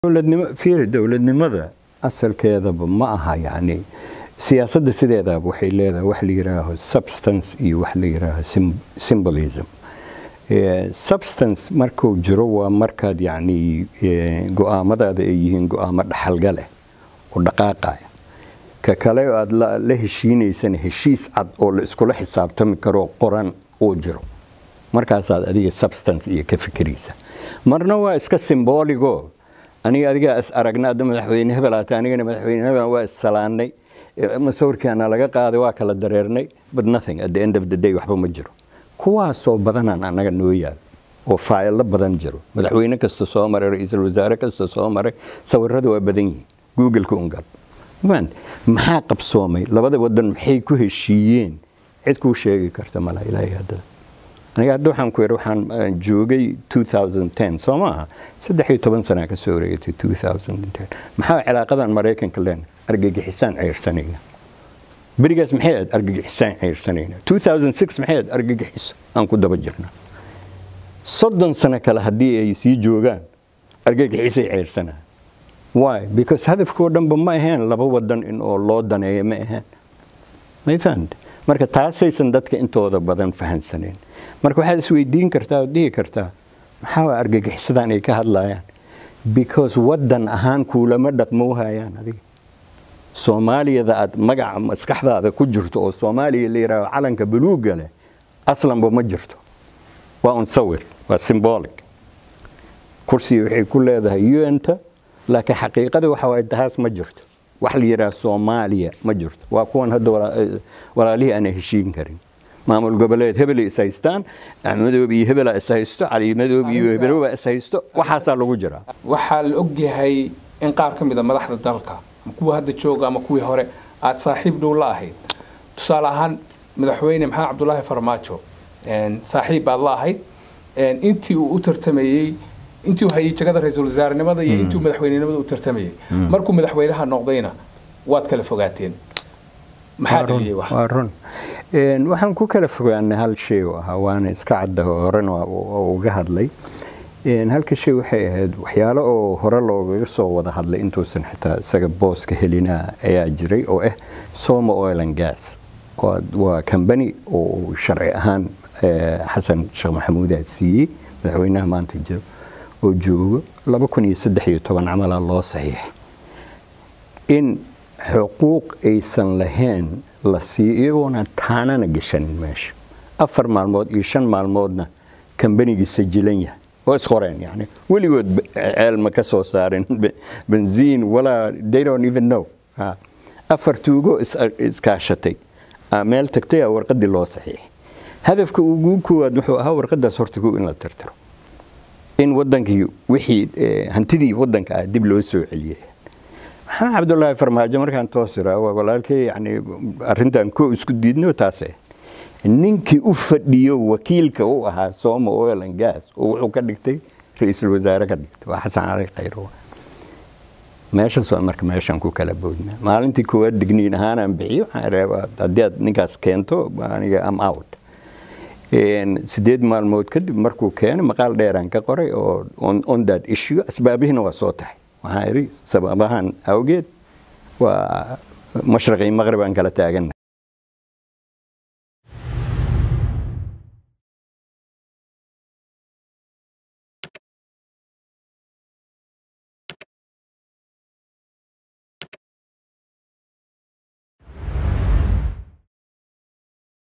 dowladnimo fiiri dowladnimada asalkeedaba ma aha yacni siyaasadda sideedaba waxay leedahay wax la yidhaaho substance iyo wax la yidhaaho symbolism substance markuu jiro waa markaad yacni go-aamadaada ay yihiin go-aamo dhaxalga leh oo dhaqaaqaya ka kale aad la heshiinaysana heshiis cad oo la iskula xisaabtami karoo qoran uu jiro markaasaad adiga substance iyo ka fikiraysa marna waa iska symboligo aniga adigaa is aragna adda madaxweyne hebel aata anigana madaxweyne hebel waa is salaannay masawirkaana laga qaaday waa kala dareernay but nothing at the end of the day waxba ma jiro kuwaasoo badanaan annaga noo yaal oo faayilo badan jiro madaxweyne kasta soo maray ra-iisul wasaare kasta soo maray sawirada waa badan yihiin googleka ungal maxaa qabsoomay labada wadan maxay ku heshiiyeen cid kuu sheegi karta mala ilaahay haddada aniga hadda waxaan ku yidhi waxaan joogay 2010 soo maaha saddex iyo toban sanaa ka soo wareegatay 2010 maxaa cilaaqadan maraykanka leen argagixisaan ceyrsanayna berigaas maxay ahayd argagixisaan ceyrsanayna 2006 maxay ahayd argagixiso aan ku daba jirna soddon sano kale haddii ay sii joogaan argagixisay ceyrsanaa why because hadafkoo dhanba ma aheen laba wadan in oo loo daneeyo ma aheen may fahamte marka taasaysan dadka intooda badan fahansaneen marka waxaad isweydiin kartaa ood dhihi kartaa maxaa argagixisadan ay ka hadlayaan because wadan ahaan kuulama dhaqmo hayaan adiga soomaaliyada aad magaca maskaxdaada ku jirto oo soomaaliya la yidhaaho calanka buluugga leh aslanba ma jirto waa un sawir waa symbolic kursiga waxay ku leedahay un-ta laakiin xaqiiqada waxa waay tahaas ma jirto wax la yidhaha soomaaliya ma jirto waa kuwan hadda walaalihii aana heshiin karin maamul goboleed hebelay is haystaan axmedoob iyo hebela is haysto calimadoob iyo hebeloba is haysto waxaasaa lagu jiraa waxaa la ogyahay in qaar ka mid a madaxda dalka ama kuwa hadda jooga ama kuwii hore aad saaxiib dhow la ahayd tusaale ahaan madaxweyne maxamed cabdulaahi farmaajo saaxiib baad la ahayd intii uu u tartamayey intii uu hayay jagada ra-iisul wasaarenimada iyo intii uu madaxweynenimada u tartamayey markuu madaxweynaha noqdayna waad kala fogaateen maxaa dhaliyey wax waa run waxaan ku kala fogaanay hal shay oo ahaa waana iska cadda horena uga hadlay halka shay waxay ahayd waxyaalo oo hore loogaga soo wada hadlay intuusan xitaa isaga booska helinaa ayaa jiray oo ah soma oil and gas waa kambani oo sharci ahaan xasan sheekh maxamuudaa siiyey madaxweynaha maanta jiro oo joogo laba kun iyo saddex iyo toban camalaa loo saxiix in xuquuq aysan lahayn la siiyo iyagoona taanana gashanin meesha afar maalmood iyo shan maalmoodna kambanigii sajilan yahay oo isqoreen yani weligood ceel ma ka soo saarin benziin walaa they don't even know afar tuugo iskaashatay meel tagtay warqadii loo saxiixay hadafka ugu koowaad wuxuu ahaa warqadaas horta kow in la tirtiro in wadankii wixii hantidii wadanka ah dib loo soo celiyay maxamed cabdulaahi farmaajo markaan toos iraa walaalkay yani arrintan koo isku diidno taase ninkii u fadhiyo wakiilka u ahaa sooma oil and gas oo wuxuu ka dhigtay ra-iisul wasaare ka dhigtay waa xasan cali khayro meeshaas waa marka meeshaan ku kala boodnaa maalintii koowaad digniin ahaanaan bixiyo waxaan reebaa haddii aad ninkaas keento aniga am out sideed maalmood kadib markuu keenay maqaal dheeraan ka qoray oo on that issue asbaabihina waa soo tahay waxaan idhi sababahan awgeed waa mashriqii maqrib aan kala taaganna